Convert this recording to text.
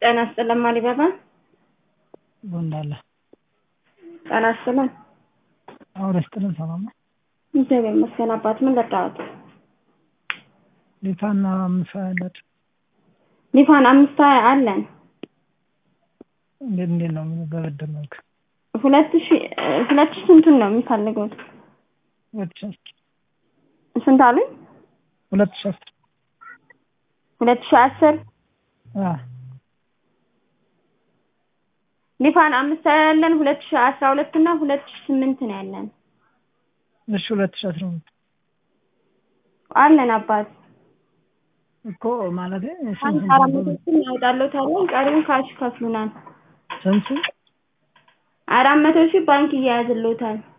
ጤና ይስጥልን ማሪባባ ጎንዳለ ጤና ይስጥልን አውረ ስጥልን ሰላም ነው። እግዚአብሔር ይመስገን አባት ምን ለጣሁት ሊፋና አምሳ ያለት ሊፋን አምስት አለን እንዴት እንዴት ነው በብድር መልክ ሁለት ሺ ሁለት ሺ ስንቱን ነው የሚፈልጉት ሁለት ሺህ አስር ስንት አሉኝ ሁለት ሺህ አስር ሁለት ሺ አስር አ ሊፋን አምስት ያለን ሁለት ሺ አስራ ሁለት እና ሁለት ሺ ስምንት ነው ያለን እሺ ሁለት ሺህ አስራ ሁለት አለን አባት እኮ ማለት አንድ አራት መቶ ሺህ እናወጣለታለን ቀሪውን ካሽ ከፍሉናል ስንት አራት መቶ ሺህ ባንክ እያያዝልዎታል